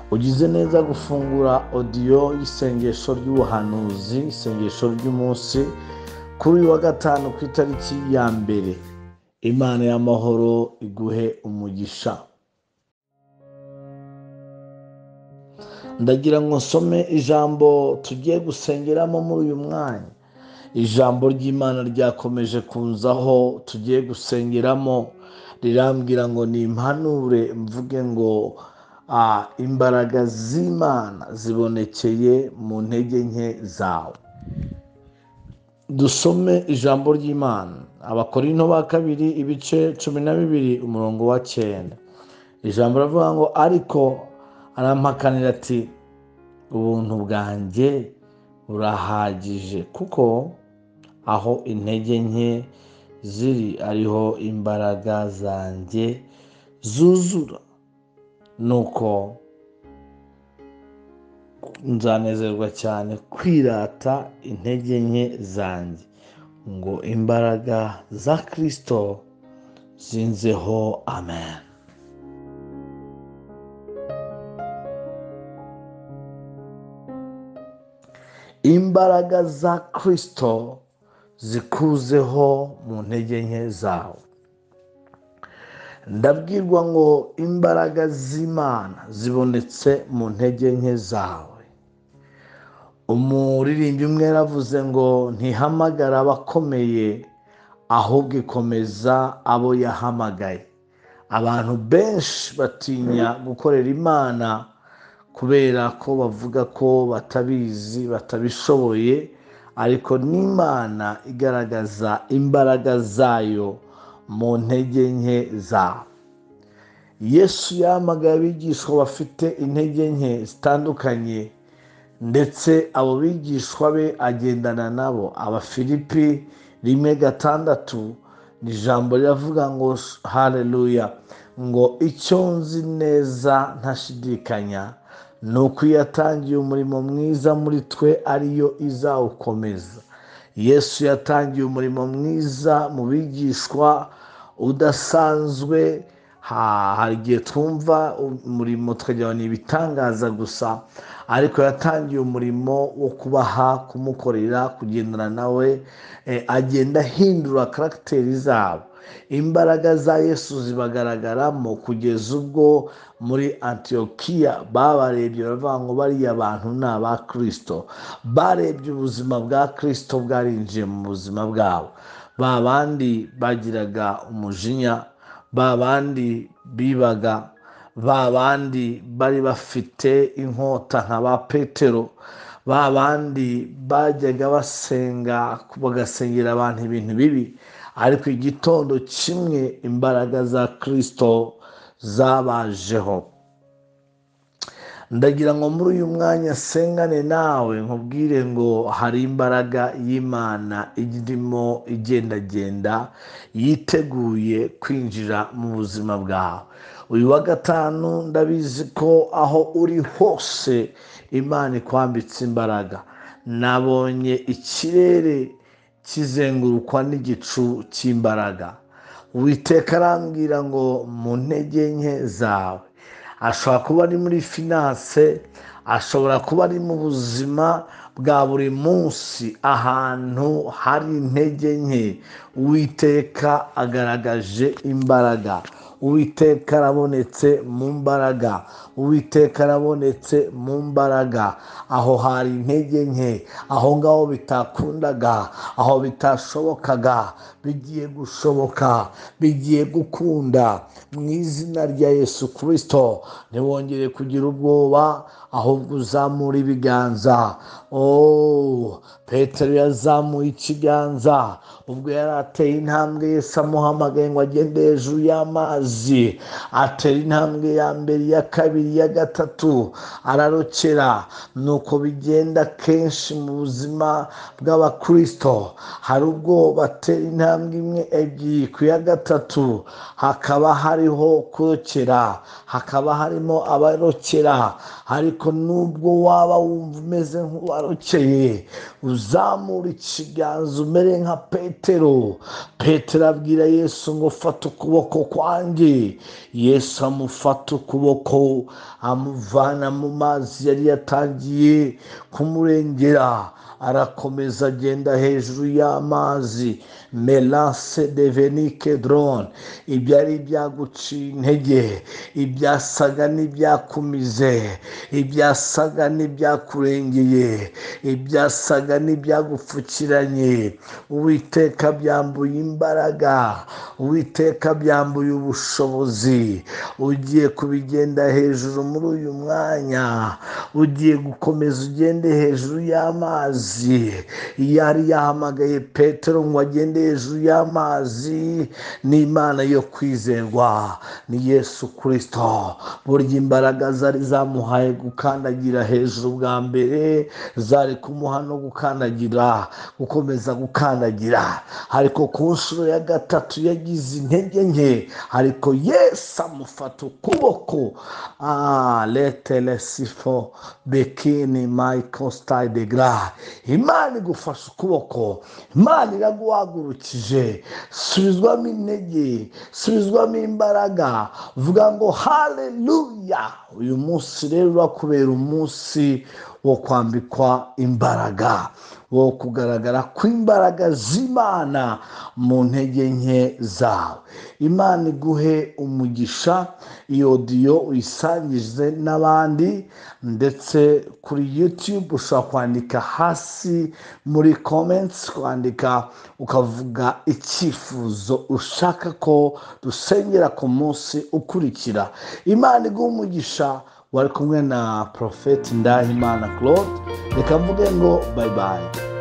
tugize neza gufungura odiyo y'isengesho ry'ubuhanuzi isengesho ry'umunsi kuri uyu wa gatanu ku itariki ya mbere imana y'amahoro iguhe umugisha ndagira ngo nsome ijambo tugiye gusengeramo muri uyu mwanya ijambo ry'imana ryakomeje kunzaho tugiye gusengeramo rirambwira ngo nimpanure mvuge ngo imbaraga z'imana zibonekeye mu ntege nke zawe dusome ijambo ry'imana abakorinto ba kabiri ibice cumi na bibiri umurongo wa cyenda ijambo ravuga ngo ariko arampakanira ati ubuntu bwanjye burahagije kuko aho intege nke ziri ariho imbaraga zanjye zuzura nuko nzanezerwa cyane kwirata intege nke zanjye ngo imbaraga za kirisito zinzeho amen imbaraga za kirisito zikuzeho mu ntege nke zawe ndabwirwa ngo imbaraga z'imana zibonetse mu ntege nke zawe umuririmbyi umwe yaravuze ngo ntihamagara abakomeye ahubwo ikomeza abo yahamagaye abantu benshi batinya gukorera imana kubera ko bavuga ko batabizi batabishoboye ariko n'imana igaragaza imbaraga zayo mu ntege nke zawe yesu yahamagaye abigishwa bafite intege nke zitandukanye ndetse abo bigishwa be agendana nabo abafilipi rimwe gatandatu ni ijambo riravuga ngo hareruya ngo icyo nzi neza ntashidikanya ni uko iyo atangiye umurimo mwiza muri twe ariyo izawukomeza yesu yatangiye umurimo mwiza mu bigishwa udasanzwe hari igihe twumva umurimo tukagira ngo ni ibitangaza gusa ariko yatangiye umurimo wo kubaha kumukorera kugendana nawe agenda ahindura karagiteri zabo imbaraga za yesu zibagaragaramo kugeza ubwo muri antiyokiya babarebye baravuga ngo bariya bantu ni aba kirisito barebye ubuzima bwa kirisito bwarinjiye mu buzima bwabo ba bandi bagiraga umujinya ba bandi bibaga ba bandi bari bafite inkota nka ba petero ba bandi bajyaga basenga bagasengera abantu ibintu bibi ariko igitondo kimwe imbaraga za kirisito zabajeho ndagira ngo muri uyu mwanya sengane nawe nkubwire ngo hari imbaraga y'imana irimo igendagenda yiteguye kwinjira mu buzima bwawe uyu wa gatanu ndabizi ko aho uri hose imana ikwambitse imbaraga nabonye ikirere kizengurukwa n'igicu cy'imbaraga witeka arambwira ngo mu ntege nke zawe ashobora kuba ari muri finance ashobora kuba ari mu buzima bwa buri munsi ahantu hari intege nke witeka agaragaje imbaraga uwiteka arabonetse mu mbaraga uwiteka arabonetse mu mbaraga aho hari intege nke aho ngaho bitakundaga aho bitashobokaga bigiye gushoboka bigiye gukunda mu izina rya yesu kirisito ntiwongere kugira ubwoba ahubwo uzamura ibiganza petero yazamuye ikiganza ubwo yari ateye intambwe yese amuhamagaye ngo agende hejuru y'amazi atera intambwe ya mbere iya kabiri iya gatatu ararokera nuko bigenda kenshi mu buzima bw'abakirisito hari ubwo batera intambwe imwe ebyiri ku ya gatatu hakaba hariho kurokera hakaba harimo abarokera hari ariko nubwo waba wumva umeze nk'uwarokeye uzamura ikiganza umere nka petero petero abwira yesu ngo fata ukuboko kwanjye yesu amufata ukuboko amuvana mu mazi yari yatangiye kumurengera arakomeza agenda hejuru y'amazi melase deveni kedrone ibyari byaguciye intege ibyasaga n'ibyakumize ibyasaga n'ibyakurengeye ibyasaga n'ibyagupfukiranye uwiteka byambuye imbaraga uwiteka byambuye ubushobozi ugiye kubigenda hejuru muri uyu mwanya ugiye gukomeza ugende hejuru y'amazi yari yahamagaye petero ngo agende hejuru y'amazi n'imana yo kwizerwa ni yesu kirisito burya imbaraga zari zamuhaye gukandagira hejuru bwa mbere zari kumuha no gukandagira gukomeza gukandagira ariko ku nshuro ya gatatu yagize intege nke ariko yesu amufata ukuboko ah, letelesifo bekini michael staidegra imana igufashe ukuboko imana iraguhagurukije subizwamo intege subizwamo imbaraga vuga ngo haleluya uyu munsi rero urakubera umunsi wo kwambikwa imbaraga wo kugaragara kw'imbaraga z'imana mu ntege nke zawe imana iguhe umugisha iyi odiyo uyisangize n'abandi ndetse kuri yutube ushobora kwandika hasi muri comments kwandika ukavuga icyifuzo ushaka ko dusengera ku munsi ukurikira imana iguhe umugisha wari kumwe na porofeti ndahimana claude reka mvuge ngo bayibayi